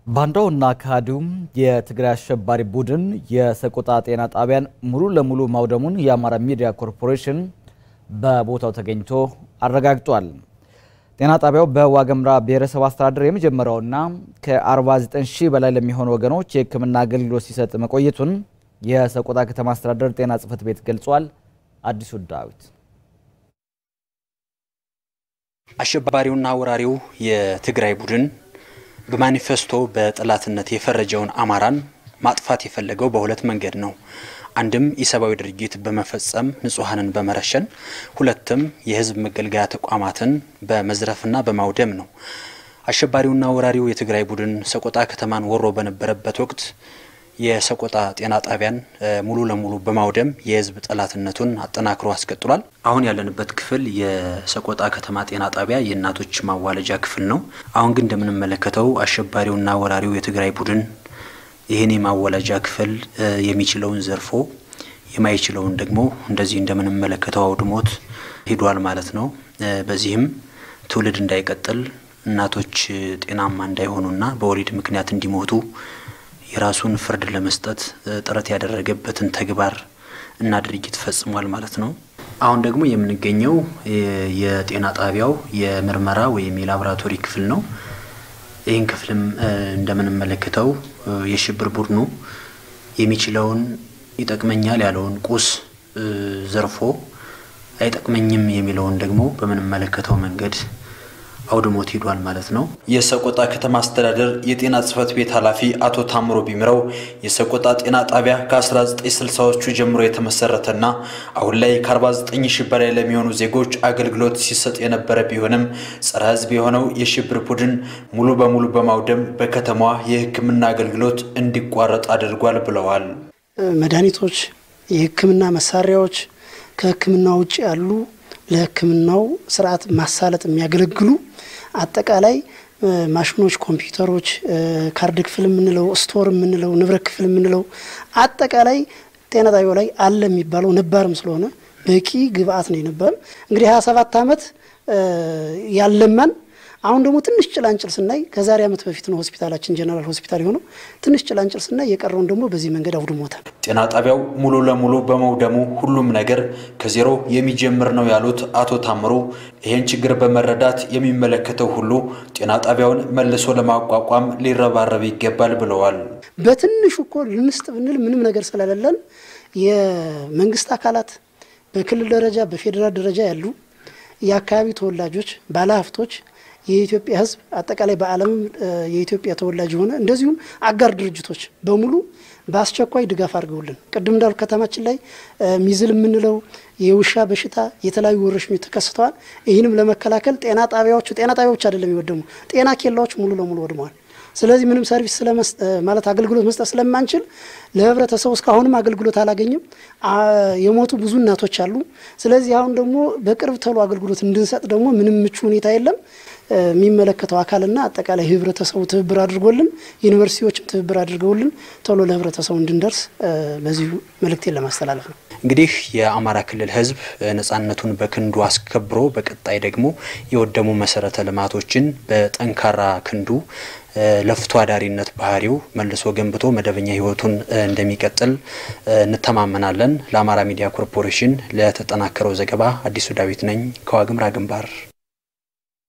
ባንዳውና ካህዲውም የትግራይ አሸባሪ ቡድን የሰቆጣ ጤና ጣቢያን ሙሉ ለሙሉ ማውደሙን የአማራ ሚዲያ ኮርፖሬሽን በቦታው ተገኝቶ አረጋግጧል። ጤና ጣቢያው በዋገምራ ብሔረሰብ አስተዳደር የመጀመሪያውና ከ49 ሺህ በላይ ለሚሆኑ ወገኖች የሕክምና አገልግሎት ሲሰጥ መቆየቱን የሰቆጣ ከተማ አስተዳደር ጤና ጽሕፈት ቤት ገልጿል። አዲሱ ዳዊት አሸባሪውና ወራሪው የትግራይ ቡድን በማኒፌስቶ በጠላትነት የፈረጀውን አማራን ማጥፋት የፈለገው በሁለት መንገድ ነው። አንድም ኢሰብአዊ ድርጊት በመፈጸም ንጹሐንን በመረሸን፣ ሁለትም የህዝብ መገልገያ ተቋማትን በመዝረፍና በማውደም ነው። አሸባሪውና ወራሪው የትግራይ ቡድን ሰቆጣ ከተማን ወሮ በነበረበት ወቅት የሰቆጣ ጤና ጣቢያን ሙሉ ለሙሉ በማውደም የህዝብ ጠላትነቱን አጠናክሮ አስቀጥሏል። አሁን ያለንበት ክፍል የሰቆጣ ከተማ ጤና ጣቢያ የእናቶች ማዋለጃ ክፍል ነው። አሁን ግን እንደምንመለከተው አሸባሪውና ወራሪው የትግራይ ቡድን ይህን የማዋለጃ ክፍል የሚችለውን ዘርፎ የማይችለውን ደግሞ እንደዚህ እንደምንመለከተው አውድሞት ሂዷል ማለት ነው። በዚህም ትውልድ እንዳይቀጥል እናቶች ጤናማ እንዳይሆኑና በወሊድ ምክንያት እንዲሞቱ የራሱን ፍርድ ለመስጠት ጥረት ያደረገበትን ተግባር እና ድርጊት ፈጽሟል ማለት ነው። አሁን ደግሞ የምንገኘው የጤና ጣቢያው የምርመራ ወይም የላቦራቶሪ ክፍል ነው። ይህን ክፍልም እንደምንመለከተው የሽብር ቡድኑ የሚችለውን ይጠቅመኛል ያለውን ቁስ ዘርፎ አይጠቅመኝም የሚለውን ደግሞ በምንመለከተው መንገድ አውድሞት ሂዷል ማለት ነው። የሰቆጣ ከተማ አስተዳደር የጤና ጽሕፈት ቤት ኃላፊ አቶ ታምሮ ቢምረው የሰቆጣ ጤና ጣቢያ ከ1960ዎቹ ጀምሮ የተመሰረተና አሁን ላይ ከ49 ሺህ በላይ ለሚሆኑ ዜጎች አገልግሎት ሲሰጥ የነበረ ቢሆንም ጸረ ሕዝብ የሆነው የሽብር ቡድን ሙሉ በሙሉ በማውደም በከተማዋ የሕክምና አገልግሎት እንዲቋረጥ አድርጓል ብለዋል። መድኃኒቶች፣ የሕክምና መሳሪያዎች ከሕክምና ውጭ ያሉ ለሕክምናው ስርዓት ማሳለጥ የሚያገለግሉ አጠቃላይ ማሽኖች፣ ኮምፒውተሮች፣ ካርድ ክፍል የምንለው ስቶር የምንለው ንብረት ክፍል የምንለው አጠቃላይ ጤና ጣቢያው ላይ አለ የሚባለው ነባርም ስለሆነ በቂ ግብአት ነው የነበረም። እንግዲህ ሀያ ሰባት ዓመት ያለማን አሁን ደግሞ ትንሽ ጭላንጭል ስናይ ከዛሬ ዓመት በፊት ነው ሆስፒታላችን ጀነራል ሆስፒታል የሆነው። ትንሽ ጭላንጭል ስናይ የቀረውን ደግሞ በዚህ መንገድ አውድሞታል። ጤና ጣቢያው ሙሉ ለሙሉ በመውደሙ ሁሉም ነገር ከዜሮ የሚጀምር ነው ያሉት አቶ ታምሩ ይህን ችግር በመረዳት የሚመለከተው ሁሉ ጤና ጣቢያውን መልሶ ለማቋቋም ሊረባረብ ይገባል ብለዋል። በትንሹ እኮ ልንስጥ ብንል ምንም ነገር ስለሌለን የመንግስት አካላት በክልል ደረጃ በፌዴራል ደረጃ ያሉ የአካባቢ ተወላጆች፣ ባለሀብቶች የኢትዮጵያ ሕዝብ አጠቃላይ በዓለምም የኢትዮጵያ ተወላጅ የሆነ እንደዚሁም አጋር ድርጅቶች በሙሉ በአስቸኳይ ድጋፍ አድርገውልን ቅድም እንዳሉ ከተማችን ላይ ሚዝል የምንለው የውሻ በሽታ የተለያዩ ወረርሽኞች ተከስተዋል። ይህንም ለመከላከል ጤና ጣቢያዎቹ ጤና ጣቢያዎች አይደለም የወደሙ ጤና ኬላዎች ሙሉ ለሙሉ ወድመዋል። ስለዚህ ምንም ሰርቪስ ማለት አገልግሎት መስጠት ስለማንችል ለህብረተሰቡ እስካሁንም አገልግሎት አላገኝም። የሞቱ ብዙ እናቶች አሉ። ስለዚህ አሁን ደግሞ በቅርብ ተሎ አገልግሎት እንድንሰጥ ደግሞ ምንም ምቹ ሁኔታ የለም። የሚመለከተው አካልና አጠቃላይ ህብረተሰቡ ትብብር አድርጎልን ዩኒቨርሲቲዎችም ትብብር አድርገውልን ቶሎ ለህብረተሰቡ እንድንደርስ በዚሁ መልእክቴን ለማስተላለፍ ነው። እንግዲህ የአማራ ክልል ህዝብ ነጻነቱን በክንዱ አስከብሮ በቀጣይ ደግሞ የወደሙ መሰረተ ልማቶችን በጠንካራ ክንዱ ለፍቶ አዳሪነት ባህሪው መልሶ ገንብቶ መደበኛ ህይወቱን እንደሚቀጥል እንተማመናለን። ለአማራ ሚዲያ ኮርፖሬሽን ለተጠናከረው ዘገባ አዲሱ ዳዊት ነኝ ከዋግምራ ግንባር